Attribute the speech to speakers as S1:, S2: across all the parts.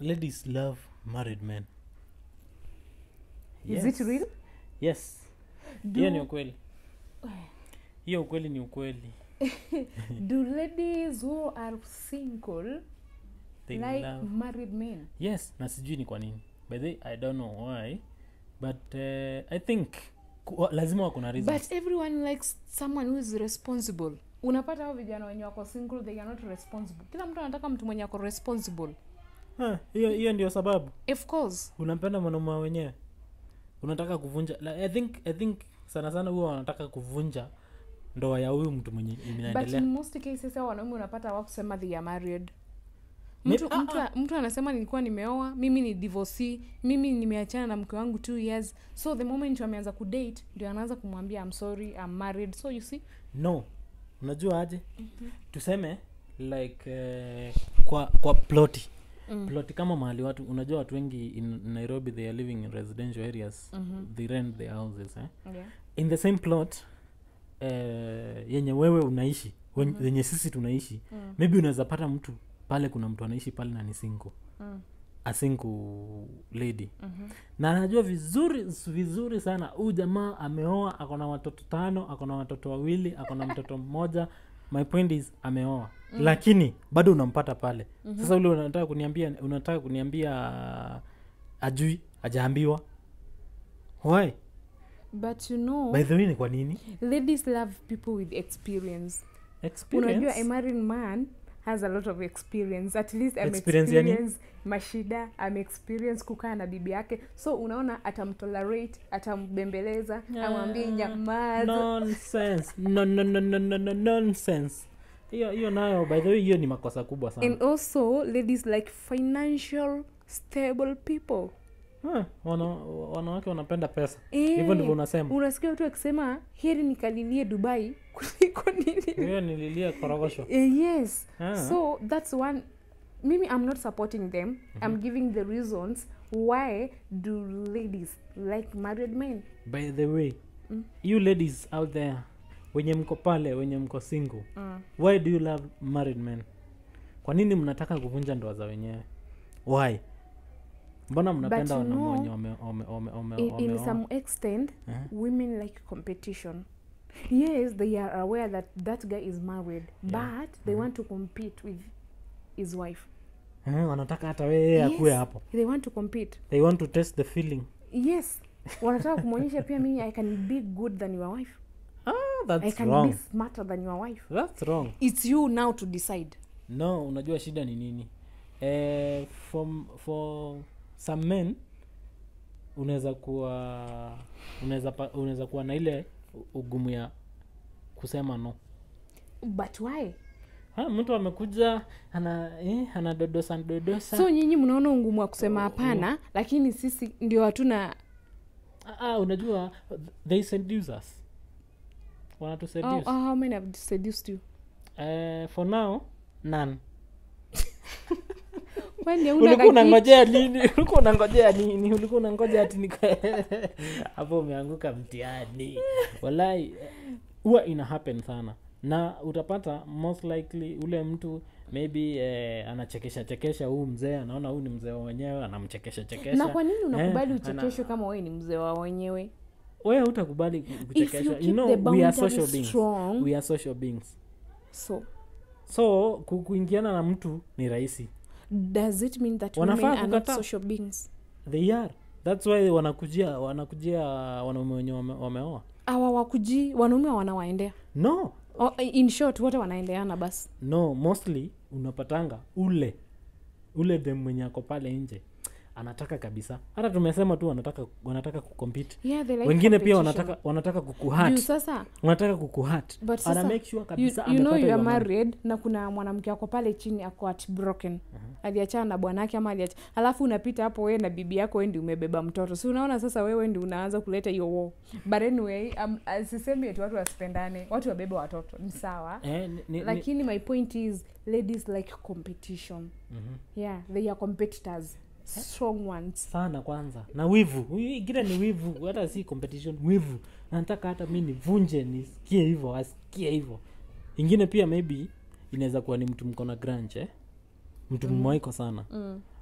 S1: ladies love married men
S2: is it real
S1: yes hiyo ni
S2: do,
S1: ukweli hiyo ukweli ni ukweli
S2: do ladies who are single
S1: they
S2: like
S1: love
S2: married men
S1: yes na sijui ni kwa nini by the way, i don't know why but uh, i think ku- lazima wako na reasons.
S2: but everyone likes someone who is responsible unapata hao vijana wenye wako single they are not responsible kila mtu anataka mtu mwenye ako responsible
S1: Ah, hiyo hiyo ndio sababu
S2: of course
S1: unampenda mwanaume wenyewe unataka kuvunja like, i think i think sana sana huwa wanataka kuvunja ndoa ya huyu mtu mwenye
S2: but
S1: inaendelea
S2: in most cases hao wanaume unapata hawakusema they are married
S1: Ni-
S2: mtu,
S1: ah,
S2: mtu, mtu anasema nilikuwa nimeoa mimi ni divorcee mimi nimeachana na mke wangu two years so the moment ameanza kudate ndio anaanza kumwambia I'm sorry I'm married so you see
S1: no unajua aje tuseme like eh, kwa kwa ploti
S2: mm.
S1: ploti kama mahali watu unajua watu wengi in nairobi they are living in residential areas
S2: Mhm.
S1: they rent their houses eh?
S2: yeah.
S1: in the same plot eh, yenye wewe unaishi wen-
S2: Mhm.
S1: yenye sisi tunaishi
S2: mm.
S1: maybe unaweza pata mtu pale kuna mtu anaishi pale na ni single
S2: Mm.
S1: a single lady
S2: Mhm.
S1: na anajua vizuri vizuri sana huyu jamaa ameoa ako na watoto tano ako na watoto wawili ako na mtoto mmoja my point is ameoa
S2: Mm.
S1: lakini bado unampata pale
S2: Mhm.
S1: sasa ule unataka kuniambia unataka kuniambia ajui ajaambiwa why
S2: but you know
S1: by the way ni kwa nini
S2: ladies love people with experience
S1: experience
S2: unajua a married man has a lot of experience at least I'm
S1: Experience yani?
S2: experience mashida am experience kukaa na bibi yake so unaona atamtolerate atambembeleza
S1: Yeah.
S2: amwambie nyamaza
S1: nonsense no, no, no, no, no, no, nonsense hiyo hiyo nayo by the way hiyo ni makosa kubwa sana
S2: and also ladies like financial stable people
S1: Huh, wana, wanawake wanapenda pesa
S2: Eh,
S1: hivyo ndivyo unasema
S2: unasikia watu wakisema heri nikalilie dubai kuliko nini
S1: hiyo nililia korogosho
S2: Eh, yes
S1: Ah.
S2: so that's one mimi i'm not supporting them i'm giving the reasons why do ladies like married men
S1: by the way
S2: Mm.
S1: you ladies out there wenye mko pale wenye mko single
S2: mm.
S1: why do you love married men kwa nini mnataka kuvunja ndoa za wenyewe why mbona mnapenda
S2: you
S1: wanaume
S2: know,
S1: wenye wame- wame- wame- wame-
S2: in, in
S1: wameoa?
S2: some extent
S1: Eh?
S2: women like competition yes they are aware that that guy is married
S1: Yeah.
S2: but they
S1: Mhm.
S2: want to compete with his wife
S1: Eh, wanataka hata weye
S2: Yes.
S1: akuwe hapo
S2: they want to compete
S1: they want to test the feeling
S2: yes wanataka kumwonyesha pia mimi i can be good than your wife
S1: ah,
S2: i
S1: that's
S2: can
S1: wrong
S2: be smarter than your wife
S1: that's wrong
S2: it's you now to decide
S1: no unajua shida ni nini eh, for, for some men unaweza kuwa unaweza pa- unaweza kuwa na ile u- ugumu ya kusema no
S2: but why
S1: ha, mtu amekuja ana eh, anadodosa dodosa
S2: so nyinyi mnaona ungumu wa kusema
S1: Oh,
S2: hapana lakini sisi ndio hatuna
S1: ah, ah, unajua they seduce us wanatu
S2: oh,
S1: seduce
S2: oh, how many have seduced you
S1: eh, for now none
S2: kwani hauna
S1: ulikuwa
S2: kaki-
S1: unangojea nini ulikuwa unangojea nini ulikuwa unangoja ati nika- hapo umeanguka mtihani walai eh, huwa ina happen sana na utapata most likely ule mtu maybe eh, anachekesha chekesha huu mzee anaona huu ni mzee wa wenyewe anamchekesha chekesha
S2: na kwa nini unakubali
S1: Eh,
S2: uchekeshwe kama wewe ni mzee wa wenyewe
S1: wewe hutakubali ku-
S2: if you
S1: kuchekeshwa
S2: keep
S1: you know
S2: the
S1: we are social
S2: boundaries
S1: beings
S2: strong
S1: we are social beings
S2: so
S1: so ku- kuingiana na mtu ni rahisi
S2: does it mean that
S1: Wanafaa
S2: women are not
S1: kukataa.
S2: social beings
S1: they are thats why wanakujia wanakujia wanaume wenye wame, wameoa
S2: awa wakuji wanaume wanawaendea
S1: no
S2: oh, in short wote wanaendeana basi
S1: no mostly unapatanga ule ule dem mwenye ako pale nje anataka kabisa hata tumesema tu wanataka wanataka kucompete
S2: yeah, they like
S1: wengine pia
S2: competition.
S1: wanataka wanataka
S2: juu
S1: kukuhat
S2: sasa
S1: wanataka kukuhat
S2: but
S1: ana
S2: sasa
S1: make sure
S2: you,
S1: kabisa
S2: you know
S1: amepata
S2: you are
S1: hiyo man.
S2: married na kuna mwanamke ako pale chini ako at broken aliachana na bwanake ama aliacha alafu unapita hapo wewe na bibi yako wewe ndi umebeba mtoto si unaona sasa wewe ndi unaanza kuleta hiyo wo but anyway um, sisemi eti watu wasipendane watu wabebe watoto ni sawa
S1: eh, ni, ni, ni,
S2: lakini my point is ladies like competition
S1: Mhm.
S2: yeah they are competitors strong ones
S1: sana kwanza na wivu Huyu ingine ni wivu hata si competition wivu nataka hata mi nivunje nisikie hivyo asikie hivyo ingine pia maybe inaweza kuwa ni mtu mko na grunge eh? mtu
S2: Mm.
S1: mmoiko sana
S2: mm.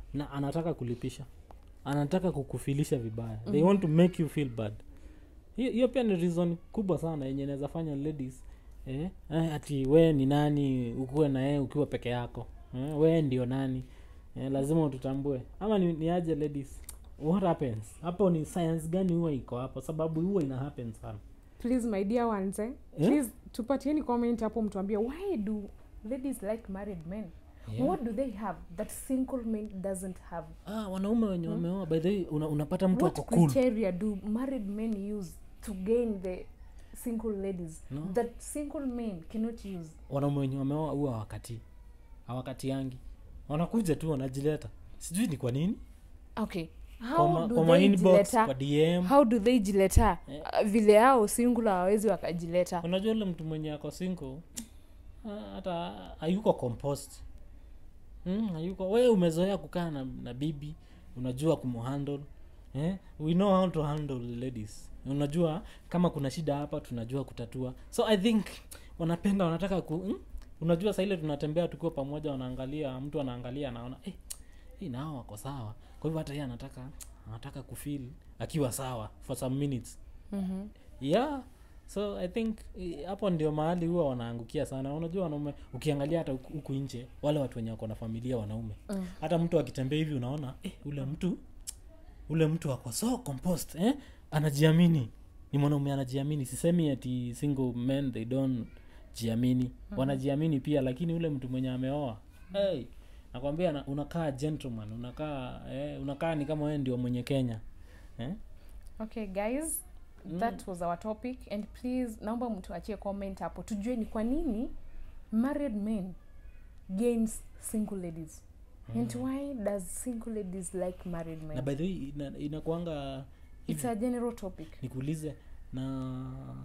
S1: na anataka kulipisha anataka kukufilisha vibaya they want to make you feel bad hiyo hiyo pia ni reason kubwa sana yenye inaweza fanya ladies eh, eh, ati we ni nani ukuwe na yeye ukiwa peke yako eh, we ndio nani eh, lazima ututambue ama ni, ni aje ladies what happens hapo ni science gani huwa iko hapo sababu huwa ina happen sana
S2: please my dear ones eh?
S1: Eh?
S2: please tupatieni comment hapo mtuambie why do ladies like married men
S1: Yeah.
S2: what do they have that single men doesn't have
S1: ah, wanaume wenye wameoa by the way una, unapata mtu
S2: what
S1: ako cool
S2: criteria do married men use to gain the single ladies
S1: No.
S2: that single men cannot use
S1: wanaume wenye wameoa huwa wakati hawakati yangi wanakuja tu wanajileta sijui ni kwa nini
S2: okay
S1: Kwa
S2: how
S1: ma-
S2: do
S1: kwa ma
S2: they
S1: inbox
S2: jileta
S1: kwa dm
S2: how do they jileta
S1: Eh.
S2: uh, vile hao single hawawezi wakajileta
S1: unajua ule mtu mwenye ako single ah, hata hayuko composed mm, hayuko we umezoea kukaa na, na bibi unajua kumhandle eh? we know how to handle ladies unajua kama kuna shida hapa tunajua kutatua so i think wanapenda wanataka ku mm? unajua saa ile tunatembea tukiwa pamoja wanaangalia mtu anaangalia anaona eh, hii nao wako sawa kwa hivyo hata yeye anataka anataka kufeel akiwa sawa for some minutes
S2: mm-hmm.
S1: yeah so i think eh, hapo ndio mahali huwa wanaangukia sana unajua wanaume ukiangalia hata huku huku nje wale watu wenye wako na familia wanaume
S2: Mm.
S1: hata mtu akitembea hivi unaona eh, ule mtu ule mtu ako so composed eh? anajiamini ni mwanaume anajiamini sisemi ati single men they don't jiamini wanajiamini pia lakini ule mtu mwenye ameoa hey, nakwambia na- unakaa gentleman unakaa eh, unakaa ni kama wewe ndio mwenye kenya eh?
S2: okay guys that was our topic and please naomba mtu achie comment hapo tujue ni kwa nini married men gains single ladies and why does single ladies like married
S1: na
S2: men
S1: by the way ina- inakuanga
S2: it's a general topic
S1: nikuulize na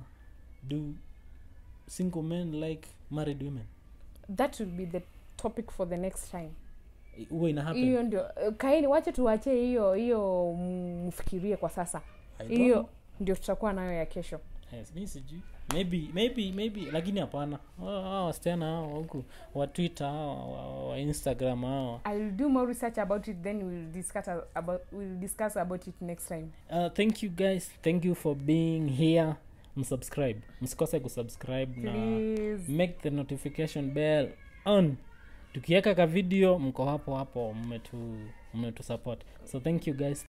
S1: do single men like married women
S2: that will be the topic for the next time
S1: I- huwa ina happen
S2: hiyo ndio eh, kaini wache tuwache hiyo hiyo mfikirie kwa sasa
S1: I don't
S2: hiyo
S1: know.
S2: ndio tutakuwa nayo ya kesho
S1: yes, mi sijui maybe maybe maybe lakini hapana Hao- hao wasichana hao wa huku wa twitter hao wa, wa instagram hao
S2: i'll do more research about it then we'll discuss about we'll discuss about it next time
S1: uh, thank you guys thank you for being here msubscribe msikose kusubscribe na
S2: please
S1: make the notification bell on tukiweka ka video mko hapo hapo mmetu mmetu support so thank you guys